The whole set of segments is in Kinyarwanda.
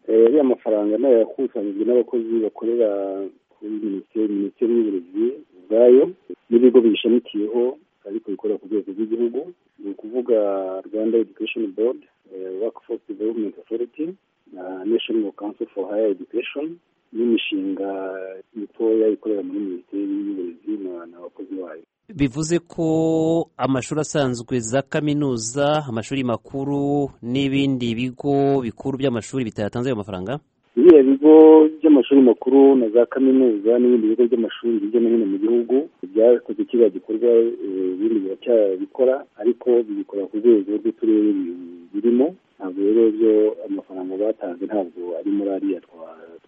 ariya mafaranga nayo yakusanyijwe n'abakozi bakorera kuri minisiteri minisiteri y'uburezi ubwayo n'ibigo biyishamikiyeho ariko bikorera ku rwego rw'igihugu ni ukuvuga rwanda education board workforce development authority na national council for higher education n'imishinga mitoya ikorera muri minisiteri y'uburezi n'abakozi bayo bivuze ko amashuri asanzwe za kaminuza amashuri makuru n'ibindi bigo bikuru by'amashuri bitayatanze ayo mafaranga biriya bigo by'amashuri makuru na za kaminuza n'ibindi bigo by'amashuri hirya no hino mu gihugu byakoze kiriya gikorwa ibindi biracyabikora ariko bibikora ku rwego rw'uturere birimo ntabwo rero byo amafaranga batanze ntabwo ari muri ariya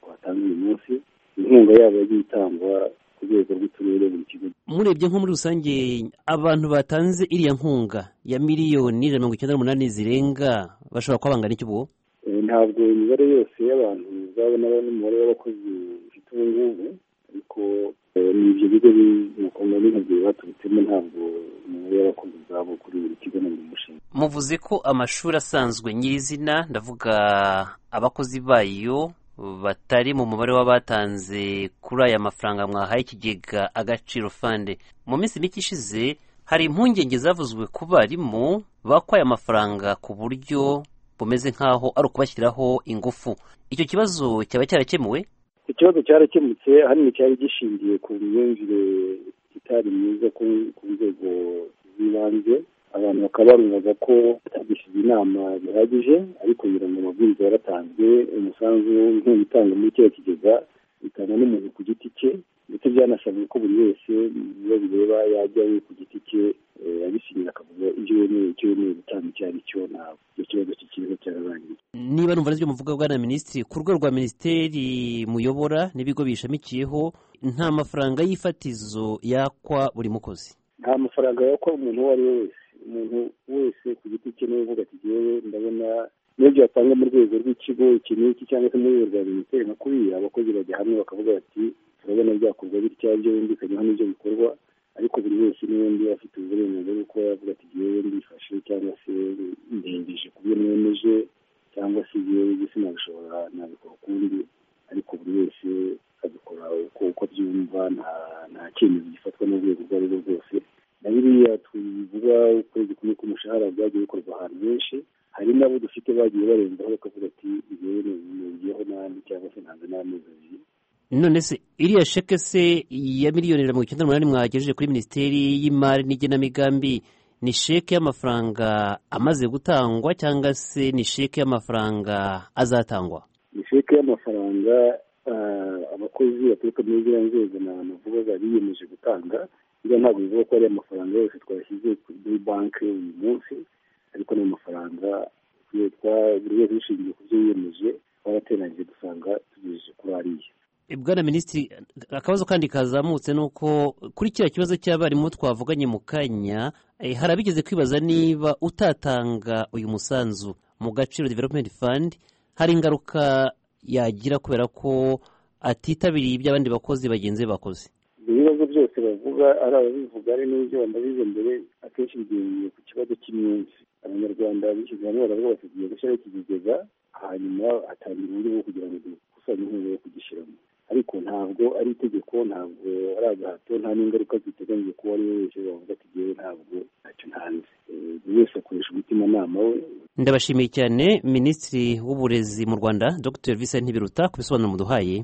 twatanze uyu munsi inkunga yabo yagiye itangwa ku rwego rw'uturere buri kigo murebye nko muri rusange abantu batanze iriya nkunga ya miliyoni ijana na mirongo icyenda n'umunani zirenga bashobora kuba bangana iki ubwo ntabwo imibare yose y'abantu uzabona n'umubare w'abakozi ufite ubu ngubu ariko ni ibyo bigo bimukomeye n'intoki baturutsemo ntabwo umubare w'abakozi uzaba kuri buri kigo na buri mushinga muvuze ko amashuri asanzwe nyirizina ndavuga abakozi bayo batari mu mubare w'abatanze kuri aya mafaranga mwahaye ikigega agaciro fande mu minsi mike ishize hari impungenge zavuzwe ku barimu bakwa aya mafaranga ku buryo bumeze nk'aho ari ukubashyiraho ingufu icyo kibazo cyaba cyarakemuwe ikibazo cyarakemutse ahanini cyari gishingiye ku myumvire itari myiza ku nzego z'ibanze abantu bakaba barumvaga ko batagishije inama bihagije ariko kugira ngo amabwiriza yaratanzwe umusanzu w'inkunga itangwa muri kiriya kigega bitangwa n'umuntu ku giti cye ndetse byanasabwe ko buri wese iyo bireba yajya we ku giti cye abisinyira akavuga ibyo yemeye icyo yemeye gutanga icyo ari cyo ntabwo icyo kibazo kikiriho cyararangiye niba numva n'ibyo muvuga bwana minisitiri ku rwego rwa minisiteri muyobora n'ibigo biyishamikiyeho nta mafaranga y'ifatizo yakwa buri mukozi nta mafaranga yakwa umuntu uwo ari we wese umuntu wese ku giti cye niwe uvuga ati yewe ndabona n'ibyo yatanga mu rwego rw'ikigo iki n'iki cyangwa se mu rwego rwa minisiteri nka kuriya abakozi bajya hamwe bakavuga bati turabona byakorwa bitya ibyo bumvikanyeho n'ibyo bikorwa ariko buri wese n'ubundi afite uburenganzira bwo kuba yavuga ati yewe mbifashe cyangwa se ndengeje ku byo mwemeje cyangwa se yewe gisi nabishobora nabikora ukundi ariko buri wese abikora uko byumva nta cyemezo gifatwa n'urwego urwo ari rwo rwose na biriya tubivuga ukwezi kumwe k'umushahara byagiye bikorwa ahantu henshi hari n'abo dufite bagiye barenzaho bakavuga ati yewe nongeyeho n'andi cyangwa se ntanze n'amezi abiri none se iriya sheke se ya miliyoni mirongo icyenda n'umunani mwagejeje kuri minisiteri y'imari n'igenamigambi ni sheke y'amafaranga amaze gutangwa cyangwa se ni sheke y'amafaranga azatangwa ni sheke y'amafaranga abakozi baturuka muri ziriya nzego navugaga biyemeje gutanga iyo ntabwo bivuga ko ari amafaranga yose twashyize muri banki uyu munsi ariko ni amafaranga buri wese dushingiye ku byo yiyemeje twarateranyije dusanga tugejeje kuri ariya bwana minisitiri akabazo kandi kazamutse ni uko kuri kiriya kibazo cy'abarimu twavuganye mu kanya hari abigeze kwibaza niba utatanga uyu musanzu mu gaciro development fund hari ingaruka yagira kubera ko atitabiriye ibyo abandi bakozi bagenzi be bakoze ibibazo byose bavuga ari ababivuga ari n'ibyo bambabize mbere akenshi bigendeye ku kibazo cy'imyinsi abanyarwanda bishyize hamwe baravuga bati tugiye gushyiraho iki kigega hanyuma hatangira uburyo bwo kugira ngo dukusanye inkunga yo kugishyiramo ariko ntabwo ari itegeko ntabwo ari agahato nta n'ingaruka ziteganyije kuba ari we wese wavuga ati ngewe ntabwo ntacyo ntanze buri wese akoresha umutimanama we ndabashimiye cyane minisitiri w'uburezi mu rwanda dr vincent ntibiruta ku bisobanuro muduhaye